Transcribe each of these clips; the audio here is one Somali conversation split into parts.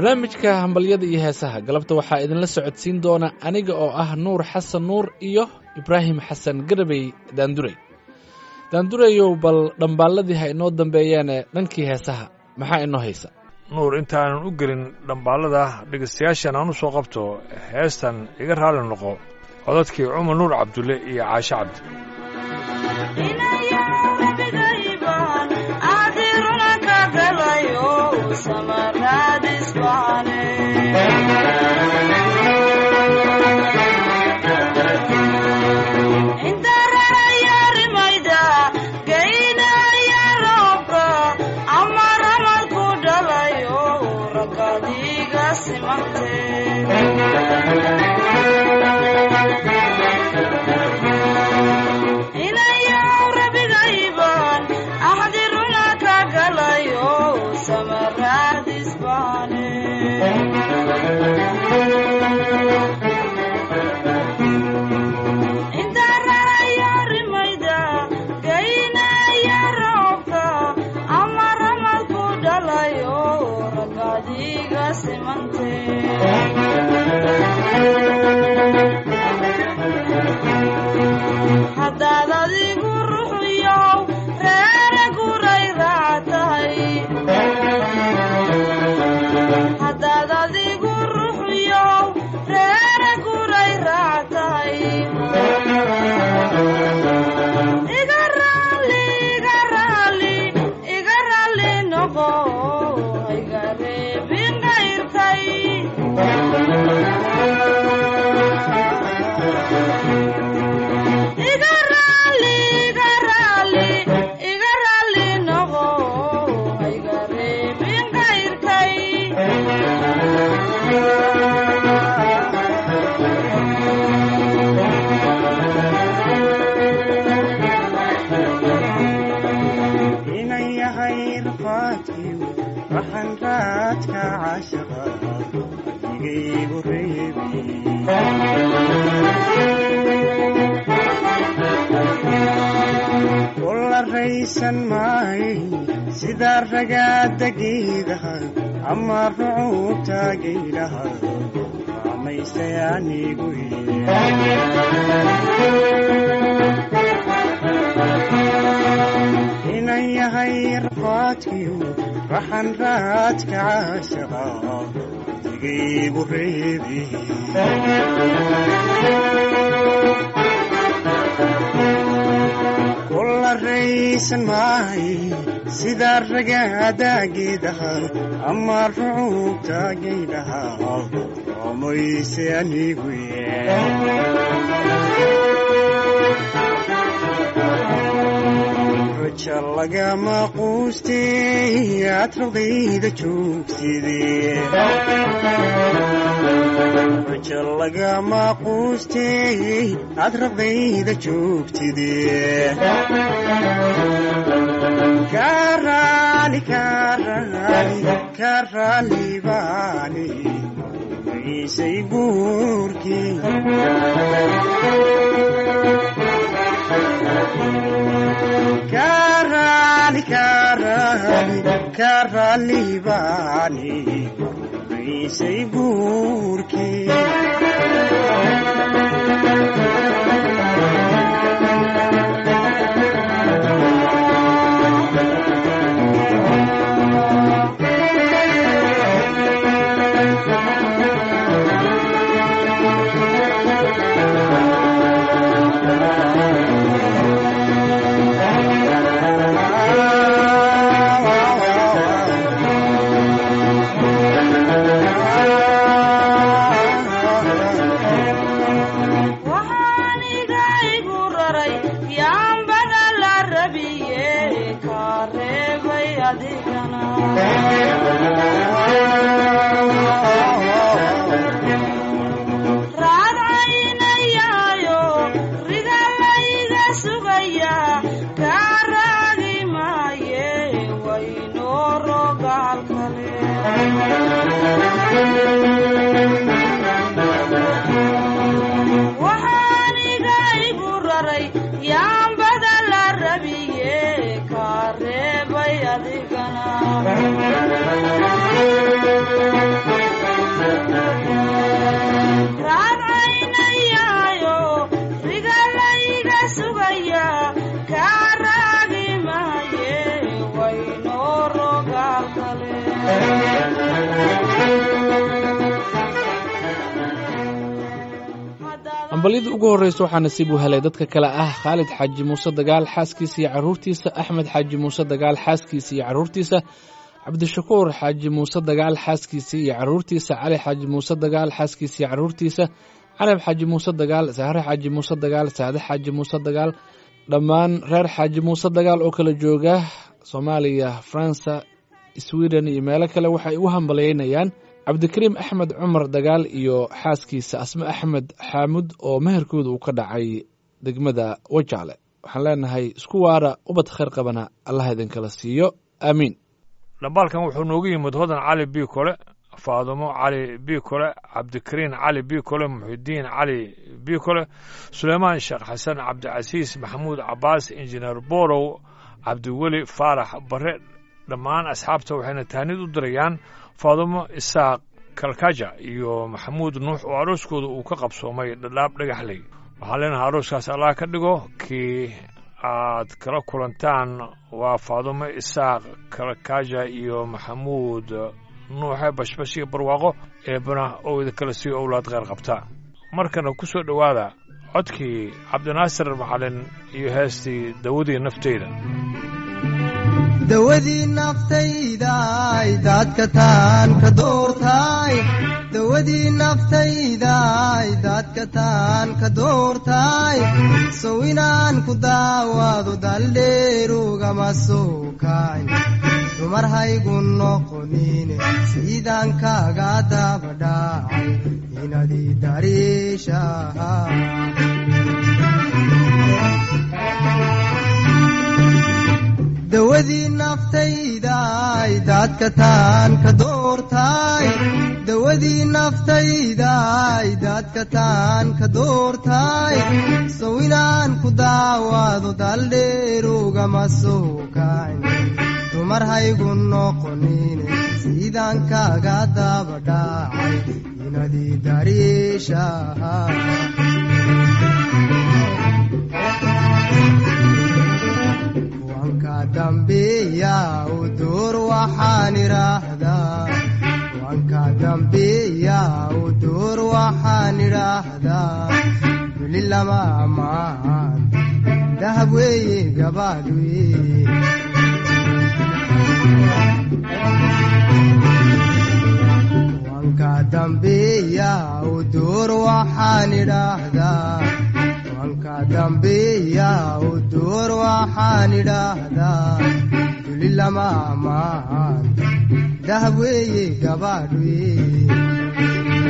barnaamijka hambalyada iyo heesaha galabta waxaa idinla socodsiin doona aniga oo ah nuur xasan nuur iyo ibraahim xasan garabey daandurey daandurayow bal dhambaalladii ha inoo dambeeyaane dhankii heesaha maxaa inoo haysa nuur intaanan u gelin dhambaalada dhegaystayaashan aan u soo qabto heestan iga raalli noqo codadkii cumar nuur cabdulle iyo caashe cabdi sida ragaada geedaha ama rucuubta geylaha amaystay anigu inan yahay rafaadkiyo raxan raadka caashaqa digaygu reebi raysan maahay sida ragaada geedaha ama rucuubta geydhaha omayse anigu raja lagama quustay aad raqdayda joogtide raja lagama quustay aad raqdayda joogtide karali karali karali bani maysay guurkii karali karali karali bani maysay guurkii dhambalyada ugu horreysa waxaa nasiib u helay dadka kale ah khaalid xaaji muuse dagaal xaaskiisa iyo carruurtiisa axmed xaaji muuse dagaal xaaskiisa iyo carruurtiisa cabdishakuur xaaji muuse dagaal xaaskiisa iyo carruurtiisa cali xaaji muuse dagaal xaaskiisa iyo carruurtiisa canab xaaji muuse dagaal sahre xaaji muuse dagaal saade xaaji muuse dagaal dhammaan reer xaaji muuse dagaal oo kala jooga soomaaliya faransa sweden iyo meelo kale waxay u hambalayeynayaan cabdikariim axmed cumar dagaal iyo xaaskiisa asme axmed xaamud oo meherkooda uu ka dhacay degmada wajaale waxaan leenahay isku waara ubad khayr qabana allah idinkala siiyo aamiin dhambaalkan wuxuu noogu yimid hodan cali bi kole faadumo cali bi kole cabdikariin cali bi kole muxidiin cali bi kole suleymaan sheekh xasan cabdicasiis maxamuud cabaas injineer borow cabdiweli faarax bare dhammaan asxaabta waxayna tahnid u dirayaan faadumo isaaq kalkaja iyo maxamuud nuux oo arooskooda uu ka qabsoomay dhadhaab dhagaxley waxaan leenahay arooskaas allah ka dhigo kii aad kala kulantaan waa faadumo isaaq kalkaja iyo maxamuud nuuxe bashbash iyo barwaaqo eebana oo idinkala sii owlaad kheyr qabta markana ku soo dhowaada codkii cabdinaasir macalin iyo heestii dawadii nafteyda dawadii naftaydaay daadka taan ka doortaay dawadii naftaydaay daadka taan ka doortaay sow inaan ku daawaado daldheerugama soo kaay dumar haygu noqonine siidaan kaaga dabadhaacay inadii dariishaha dawadii naftaydaay daadka taan ka doortaay dawadii naftaydaay daadka taan ka doortaay sow inaan ku daawaado daldheerugama soo kayn dumar haygu noqonine siidaan kaaga dabadhaacay inadii dariishaha dambiya u duur waxaan idhaahdaa wanka dambiya u duur waxaan idhaahdaa duli lama ammaan dahab weeye gabaad weye wanka dambiya u duur waxaan idhaahdaa wanka dambiya u duur waxaan idhaahdaa duli lama ammaan dahab weeye gabaadh weye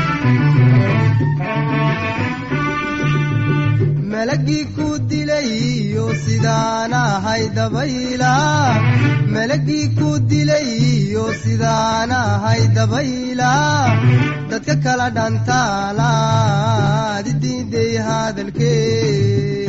malagii ku dilayo sidaan ahay dabayla malagii ku dilayo sidaan ahay dabayla dadka kala dhantaalaad idiiday hadalkee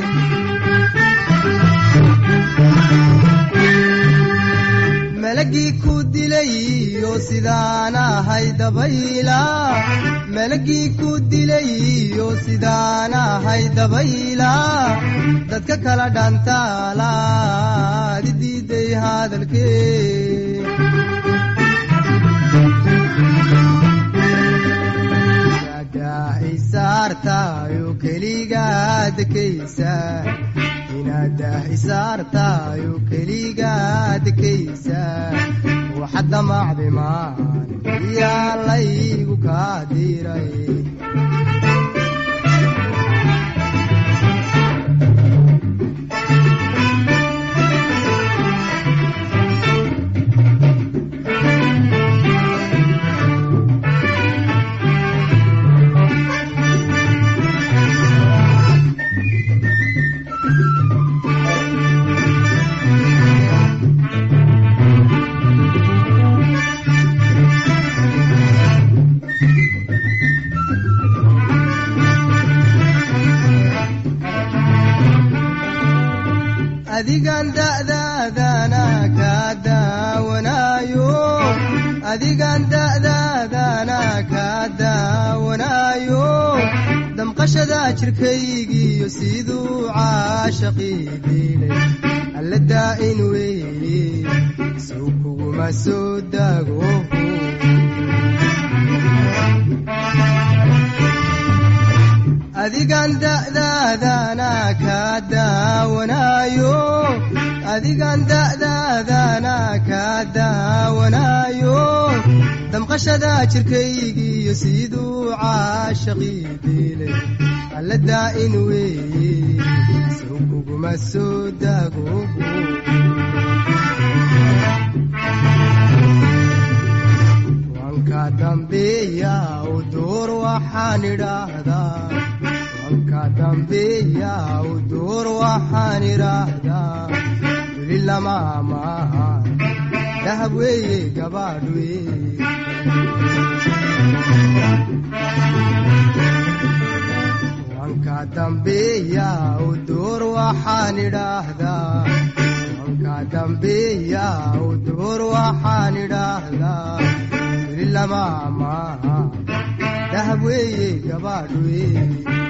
malagii ku dilayo sidaan ahay dabayla malagii ku dilayo sidaan ahay dabayla dadka kala dhantaalaad idiiday hadalkee isaartayo keligaadkaysa inaadah isaartayo keligaadkaysa waxad damacdi maan yaa laygu kaa diray adigan da'daadana kaa daawanaayo adigan da'daadana kaa daawanaayo damqashada jirkaygiiyo siduu caashaqii diilay alla daa'in weeye suu kuguma soo daago adigan da'daadana kaa daawanaayo adigan da'daadana kaa daawanaayo damqashada jirkaygiiyo siduu caashaqii diilay alla daa'in weeye sow kuguma soo daago wanka dambeeya u door waxaan idhaahdaa wanka dambeeya u door waxaan idhaahdaa weli lama maaha dahab weeye gabaadh weeye wanka dambeeya u door waxaan idhaahdaa wanka dambeeya u door waxaan idhaahdaa weli lama maaha dahab weeye gabaadh weeye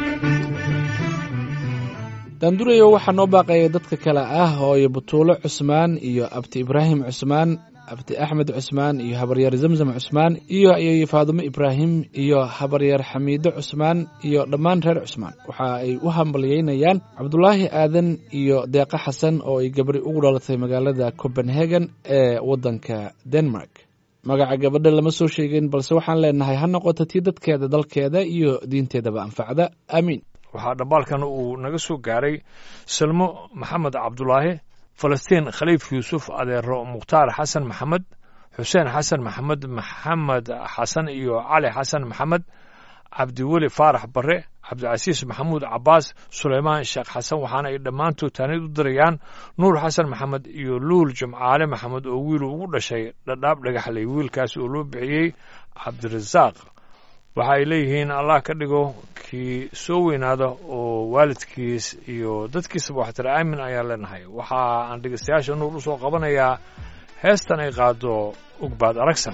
daandurayo waxaa noo baaqaya dadka kale ah hooyo butuulo cusmaan iyo abti ibraahim cusmaan abti axmed cusmaan iyo habaryar zamzam cusmaan iyo ayeeyo faadumo ibraahim iyo habaryar xamiido cusmaan iyo dhammaan reer cusmaan waxa ay u hambalyeynayaan cabdulaahi aadan iyo deeqa xasan oo ay gabri ugu dhalatay magaalada copenhagen ee waddanka denmark magaca gabadha lama soo sheegin balse waxaan leenahay ha noqoto tii dadkeeda dalkeeda iyo diinteedaba anfacda aamiin waxaa dhambaalkan uu naga soo gaaray salmo maxamed cabdulaahi falastiin khaliif yuusuf adeero mukhtaar xasan maxamed xuseen xasan maxamed maxamed xasan iyo cali xasan maxamed cabdiweli faarax bare cabdicasiis maxamuud cabaas suleymaan sheekh xasan waxaana ay dhammaantood taanid u dirayaan nuur xasan maxamed iyo luul jimcaale maxamed oo wiilu ugu dhashay dhadhaab dhagaxley wiilkaas oo loo bixiyey cabdirasaaq waxa ay leeyihiin allah ka dhigo kii soo weynaada oo waalidkiis iyo dadkiisaba waxtira aamin ayaan leenahay waxa aan dhegeystayaasha nuur u soo qabanayaa heestan ay qaado ugbaad aragsan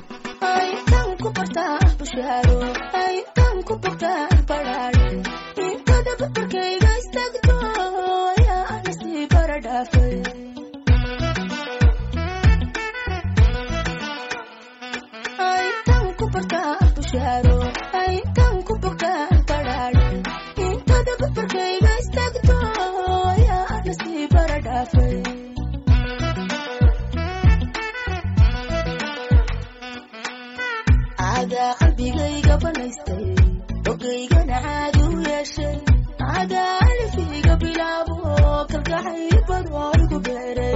qalbigayga banaystay ogaygana caadi u yeeshay cadaa alifayga bilaabo kalgacay badoo igu beeray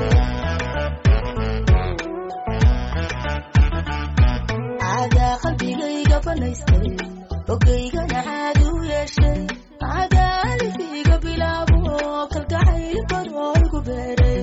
cadaa qalbigayga banaystay ogaygana caadi u yeeshay cadaa alifayga bilaabo kalgacay badoo igu beeray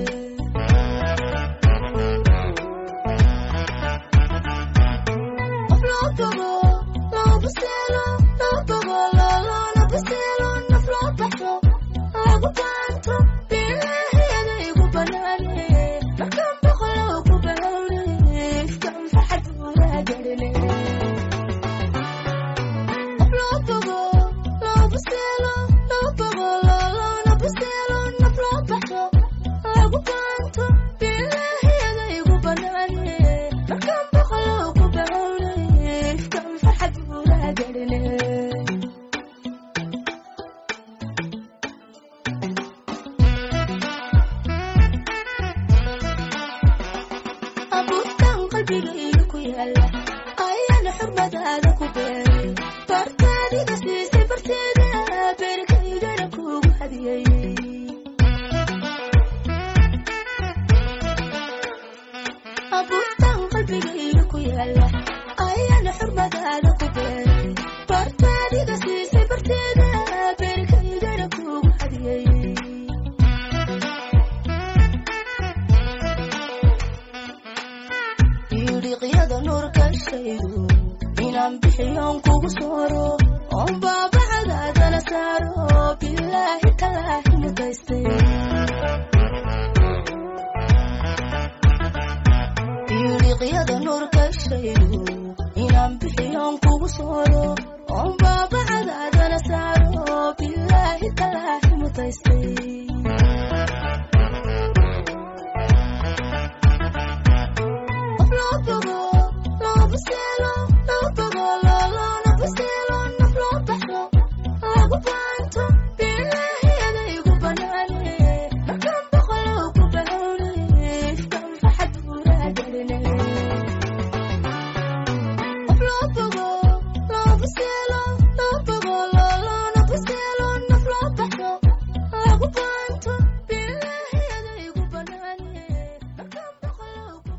Thank you.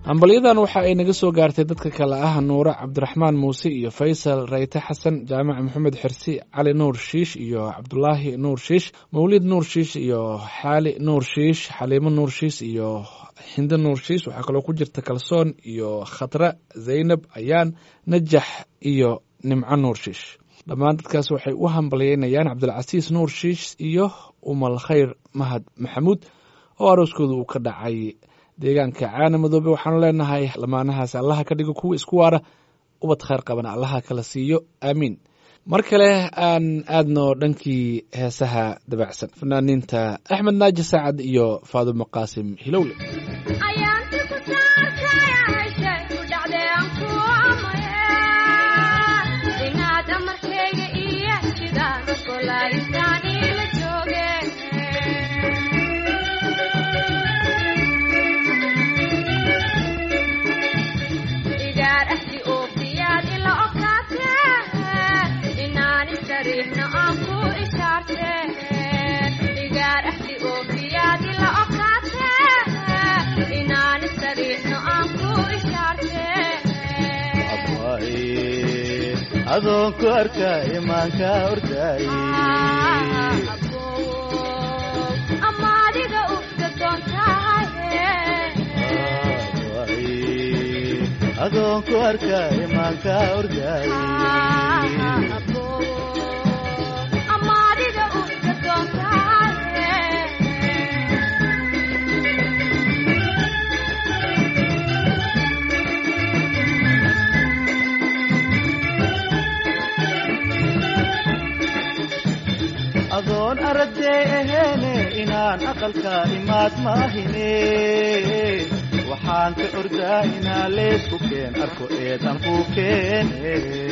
hambalyadan waxa ay naga soo gaartay dadka kale ah nuure cabdiraxmaan muuse iyo faysal rayte xasan jaamac maxamed xirsi cali nuur shiish iyo cabdulaahi nuur shiish mawlid nuur shiish iyo xaali nuur shiish xaliimo nuur shiish iyo hinde nuur shiish waxaa kaloo ku jirta kalsoon iyo khatra zaynab ayaan najax iyo nimco nuur shiish dhammaan dadkaas waxay u hambalyeynayaan cabdilcasiis nuur shiish iyo umal khayr mahad maxamuud oo arooskooda uu ka dhacay deegaanka caana madoobe waxaanu leenahay lamaanahaas allaha ka dhigo kuwa isku waara ubad khayr qabana allaha kala siiyo aamiin mar kale aan aadno dhankii heesaha dabacsan fanaaniinta axmed naaji saacad iyo faadumo qaasim hilowle ayaanti ku saarkayashay ku dhacdeen ku amaya inaad amarkayga iyo sidaan ogolaysaan ila joogeen igaar ahdi oofiyaad ila okaatee inaan isariixno aan ku ishaarteen igaar ahdi oofiyaad ila okaatee inaan isariixno aan ku ishaarteen adoon ku arka imaanka ordaaye ama adiga ufka doontahaye adoon ku arka imaanka ordaaye ama adiga ufka doontahaye adoon aragdee aheene inaan aqalka imaad maahine waxaan ka ordaa inaa leesku keen arko eedan ku keene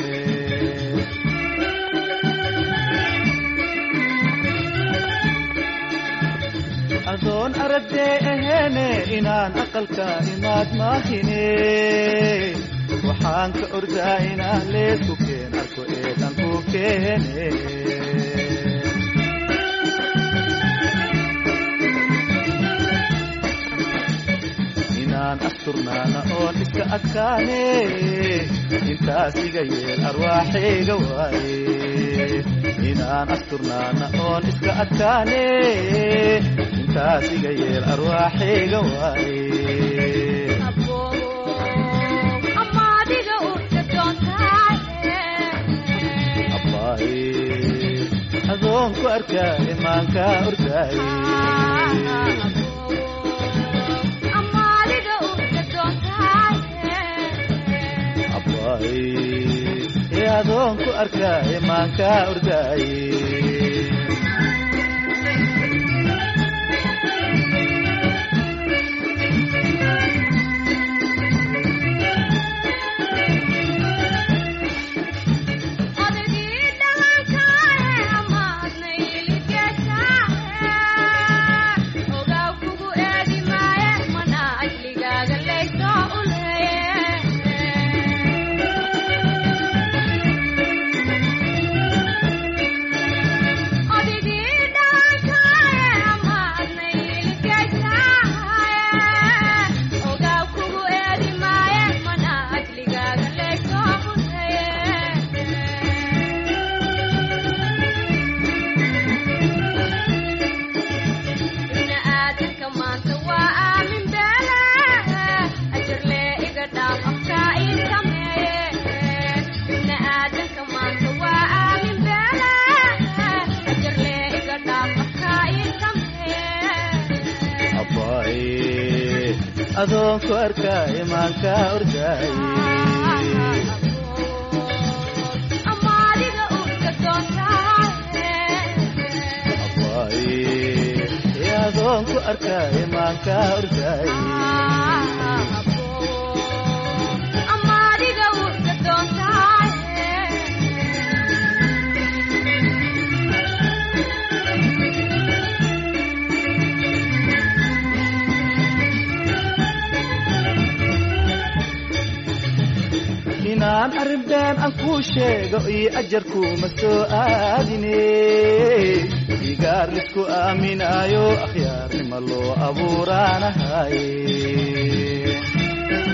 adoon aragdee aheene inaan aqalka imaad maahine waxaan ka ordaa inaa leesku keen arko eedan ku keene inaan asturnaana oon iska adkaane intaas iga yeel arwaaxayga waaye inaan asturnaana oon iska adkaane intaas iga yeel arwaaxayga waaye ama adiga ufka doontahaye abbaaye adoon ku arkaa imaanka ordaaye ama adiga ufka doontahaye abbaaye ee adoon ku arkaa imaanka ordaaye odagii dhalankae amaadna iligeshaae ogaw kugu eegi maaye mana ajligaaga laysoo uleeye odigii dhalankae amaadna iligeshaae ogaw kugu eegi maaye mana ajligaaga laysoo uleeye ibna aadanka maanta waa aamin beele ajarlee iga dhaaf afkaa ii sameeye ibna aadanka maanta waa aamin beele ajarlee iga dhaaf afkaa ii sameeye abbaaye adoon ku arkaa imaanka ordaaye ama adiga ufka doontahaye abbaaye ee adoon ku arkaa imaanka ordaaye ama adiga ufka doontahaye inaan arrin been aan kuu sheego iyo ajarkuuma soo aadine igaar lisku aaminaayo akhyaarnima loo abuuraanahaye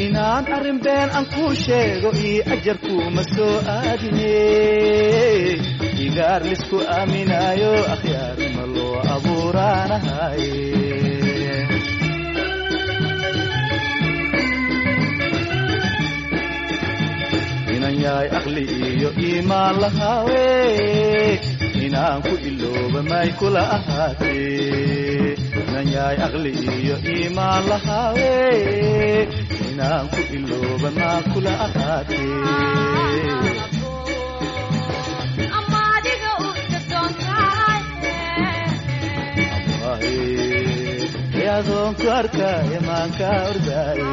inaan arrin been aan kuu sheego iyo ajarkuuma soo aadine igaar lisku aaminaayo akhyaarnima loo abuuraanahaye inan yahay aqli iyo iimaan lahaawe inaan ku ilooba may kula ahaatee inan yahay aqli iyo iimaan lahaawe inaan ku ilooba maa kula ahaatee ama adiga urta doontahay waaye ee adoon ku arkaaye maanka ordaaye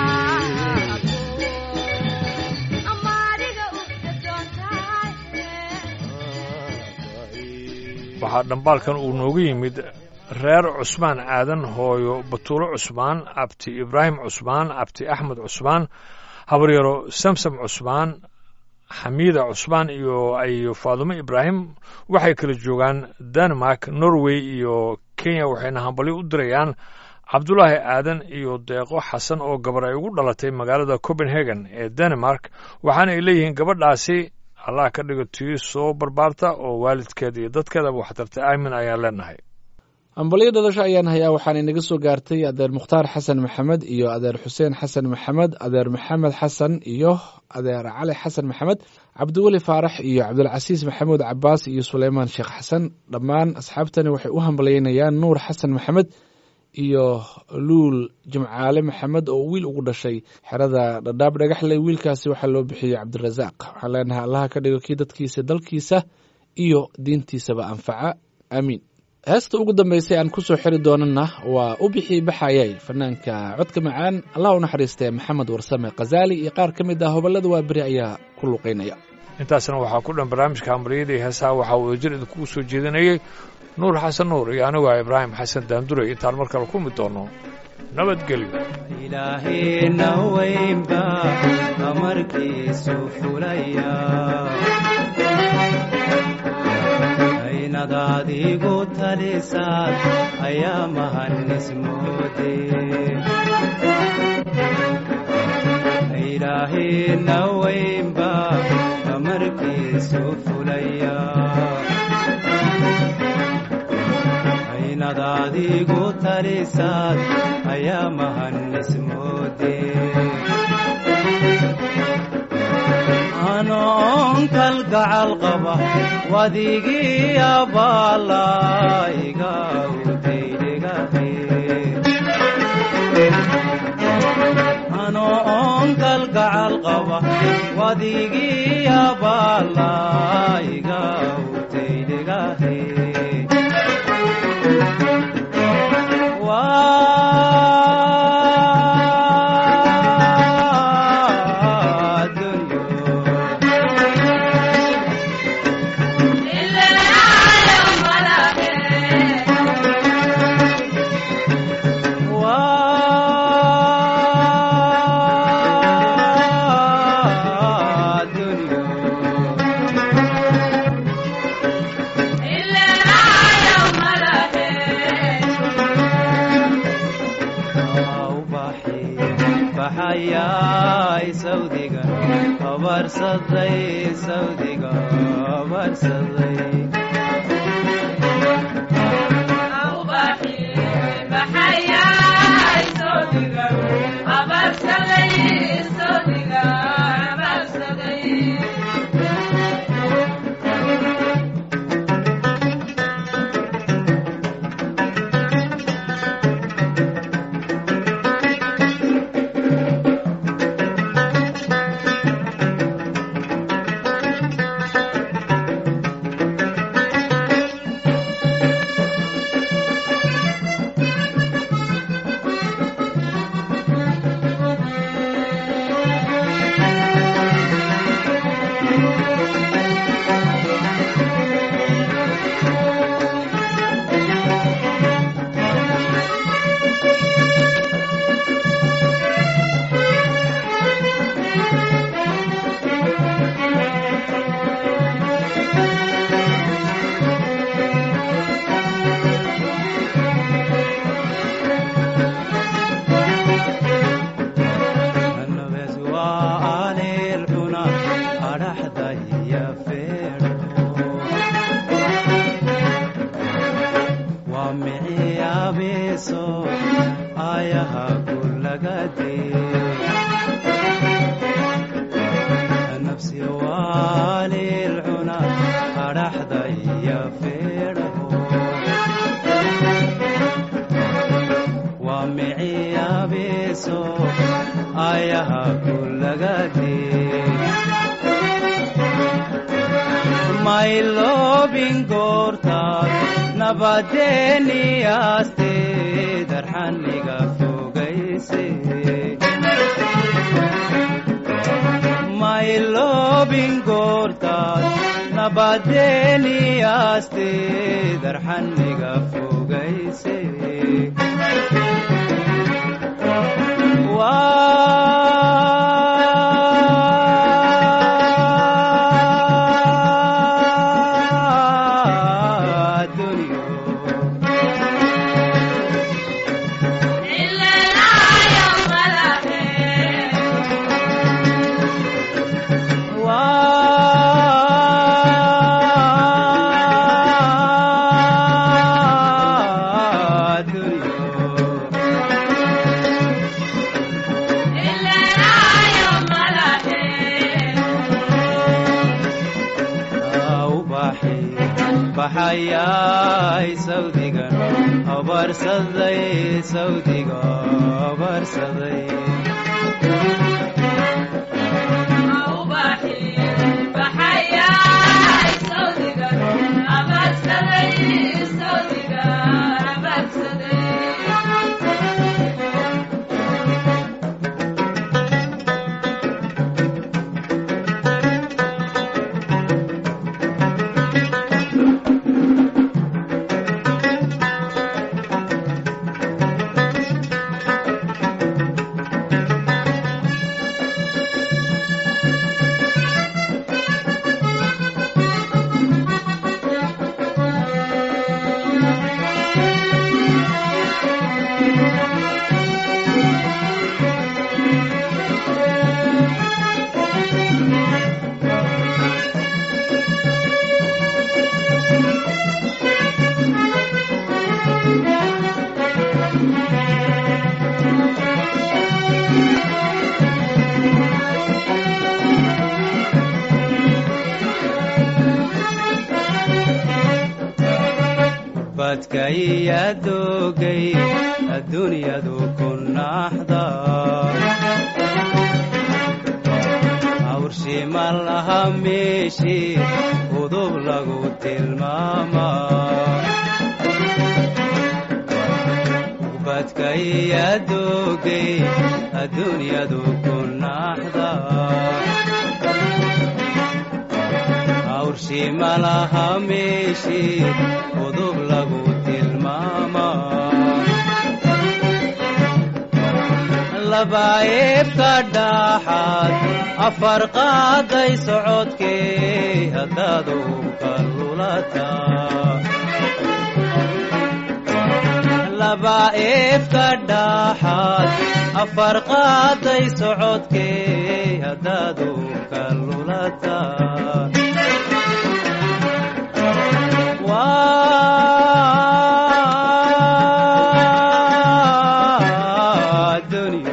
ama adiga urta doontahay waxaa dhambaalkan uu noogu yimid reer cusmaan aadan hooyo batuulo cusmaan abti ibraahim cusmaan abti axmed cusmaan habaryaro samsam cusmaan xamiida cusmaan iyo ayo faadumo ibraahim waxay kala joogaan denmark norway iyo kenya waxayna hambalyo u dirayaan cabdulaahi aadan iyo deeqo xasan oo gabar ay ugu dhalatay magaalada copenhagen ee denmark waxaana ay leeyihiin gabadhaasi allah ka dhigo tii soo barbaarta oo waalidkeeda iyo dadkeedaba waxtarta aamin ayaan leenahay ambalyo dhalasho ayaan hayaa waxaana inaga soo gaartay adeer mukhtaar xasan maxamed iyo adeer xuseen xasan maxamed adeer maxamed xasan iyo adeer cali xasan maxamed cabdiweli faarax iyo cabdulcasiis maxamuud cabaas iyo suleymaan sheekh xasan dhammaan asxaabtani waxay u hambalyeynayaan nuur xasan maxamed iyo luul jimcaale maxamed oo wiil ugu dhashay xerada dhadhaab dhagaxley wiilkaasi waxaa loo bixiyey cabdirasaaq waxaan leenahay allaha ka dhigo kii dadkiisa dalkiisa iyo diintiisaba anfaca aamiin heesta ugu dambeysay aan ku soo xiri doonana waa u bixii baxayay fanaanka codka macaan allah u naxariistee maxamed warsame khazaali iyo qaar ka mid ah hoballada waa beri ayaa ku luqeynaya intaasna waxaa ku dhan barnaamijka hambalyada iyo heesaha waxaa wadajir idinkugu soo jeedinayey nuur xasan nuur iyo anigu ah ibraahim xasan daanduray intaan mar kale kulmi doono nabadgelyo ilaahayna weynba amarkiisu fulaya aynad adigu talisaad ayaa mahanismoode ilaahayna weynba amarkiisu fulaya aynad adigu talisaad ayaa mahanismoode anoon kalgacal qaba wadigii abaala iga utaydegahe anoon kalgacal qaba wadigii abaala iga utaydegahe baxayay sawdiga abarsaday sawdiga abarsaday nagaadee nafsi waalilcuna adhaxda iyo feedhaho waa miciyabeeso ayaha kulagaadee mayloobin goortaad nabadeeniyaastee darxaniga fogayse mayloobin goortaad nabadeeniyaastee darxaniga fogayse waa dunyo waa dunyo ubaxi baxayay sawdigan abarsaday sawdiga abarsaday badka iya doogay adduunyadu ku naxda awrshima laha meeshii udub lagu tilmaama badka iya doogay adduunyadu ku naxda awrshima laha meeshii udub lagu tilmaama labaayebka dhaxaad afar qaaday socodkee haddaad ubka lulata labaayebka dhaxaad afar qaaday socodkee haddaad ubka lulata waa dunyo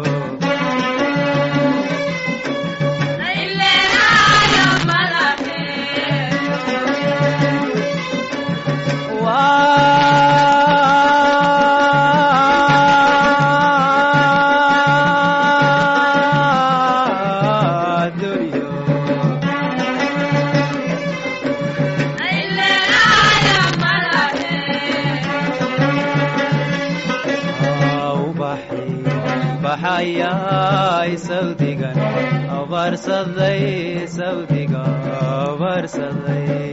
waa dunyo ubaxi baxayay sawdigan abarsaday sawdiga abarsaday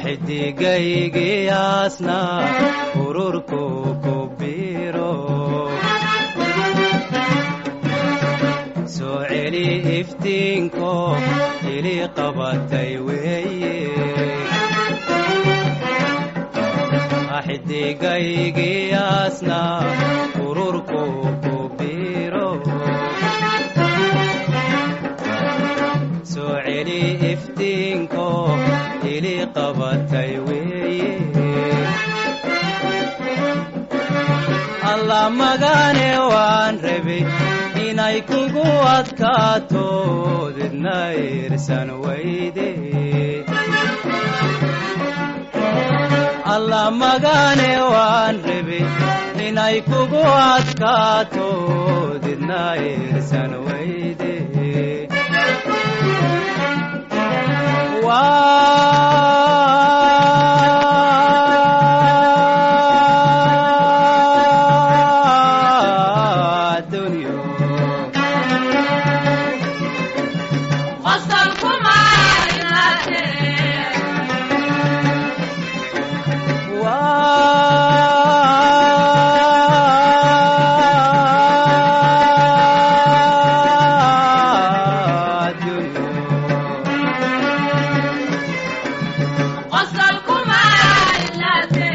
xidigaygiyaasna ururku ku biro soo celi iftiinko ili qabatay weeye xidigaygiyaasna ururku ku biro soo celi iftiinko ili qabatay weeye alla magane waan rabay inay kugu adkaato didna irsan weyde alla magane waan rabay inay kugu adkaato didna irsan weyde waa dunyo qosolkuma ilaate waa dunyo qosolkuma ilaate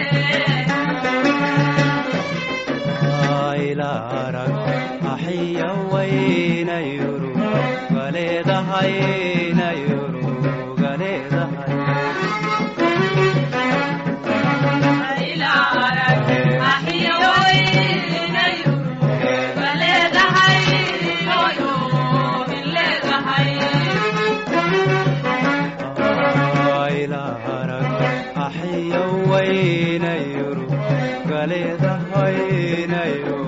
aylarag axiya waynayuru galeedahaynayuru galeedahay ilaa arag axiyo weynayu baleedahay hooyo min leedahay aylarag axiya waynayuru galeedahaynayuru